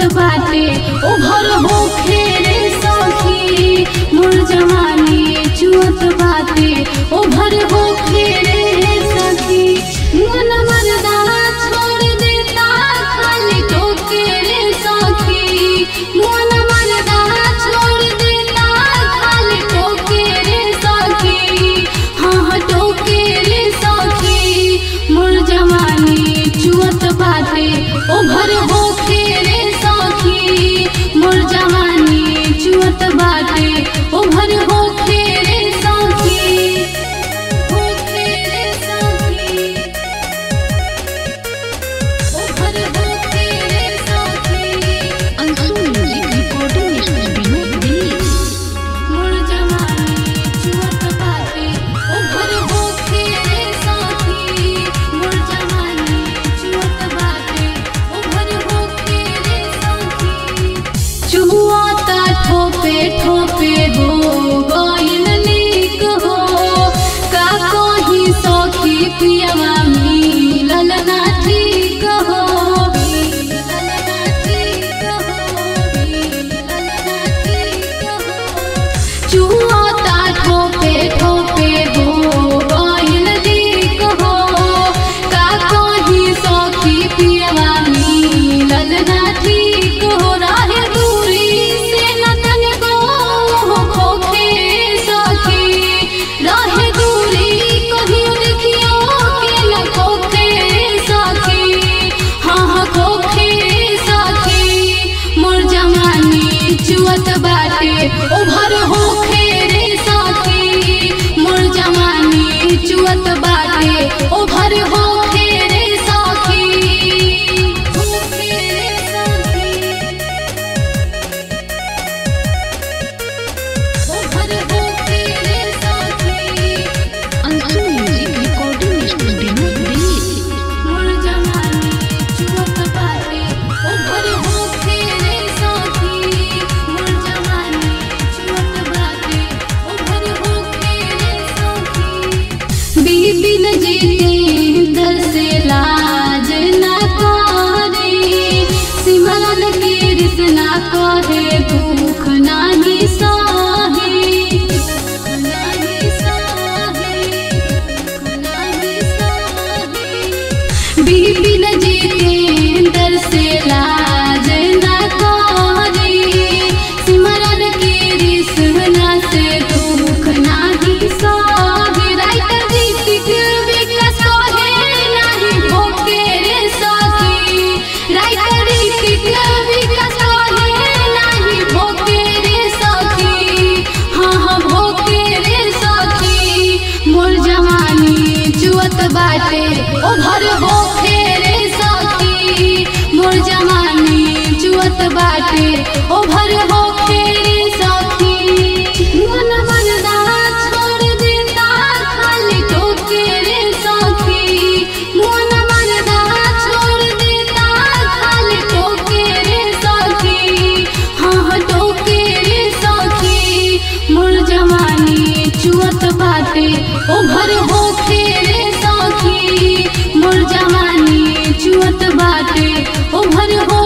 चुअत बाटे ओभर होखे रे सखी मोर जवानी चुअत बाटे ओभर होखे रे सखी मन मरदा छोड़ देता खाली टोके रे सखी मन मरदा छोड़ देता खाली टोके रे सखी हाँ हाँ टोके रे सखी मोर जवानी चुअत बाटे ओभर होखे रे सखी मोर जवानी चुअत बाटे ओभर होखे रे सखी होखे रे सखी ओभर होखे रे सखी Anshu music recording studio Delhi मोर जवानी चुअत बाटे ओभर होखे रे सखी मोर जवानी चुअत बाटे ओभर होखे रे सखी चुआता ठोपे ठोपे हो गइल नीक हो का कही सखी पियवा मिलल ना ठीक हो मिलल ना ठीक हो मिलल ना ठीक हो चुआता ठोपे ठोपे हो गइल नीक हो का कही सखी पियवा मिलल ना ठीक हो रहे दूरी से न तनिको खोखे सखी रहे दूरी कहियो देखियो के न खोखे सखी हाँ हाँ खोखे सखी मोर जवानी चुअत बाटे ओभर होखे रे सखी मोर जवानी चुअत बाटे ओभर होखे रे सखी होखे रे सखी ओभर होखे रे सखी Anshu music recording studio Delhi मोर जवानी चुअत बाटे ओभर होखे रे सखी मोर जवानी चुअत बाटे ओभर होखे रे सखी बिपिन जितेंद्र से लाज न करे सिमरन कृष्ण करे दुख नाही सहे दुख नाही सहे दुख नाही सहे बिपिन जितेंद्र से लाज न करे सिमरन कृष्ण से दुख नाही सहे राइटर ऋतिक विकास कहे नाही भोके रे सखी राइटर ऋतिक विकास कहे नाही भोके रे सखी हाँ हाँ भोके रे सखी मोर जवानी चुअत बाटे ओभर होखे रे सखी मोर जवानी चुअत बाटे ओभर होखे रे सखी मन मरदा छोड़ देता खाली टोके रे सखी मन मरदा छोड़ देता खाली टोके रे सखी हाँ हाँ टोके रे सखी मोर जवानी चुअत बाटे ओभर होखे रे सखी मोर जवानी चुअत बाटे ओभर हो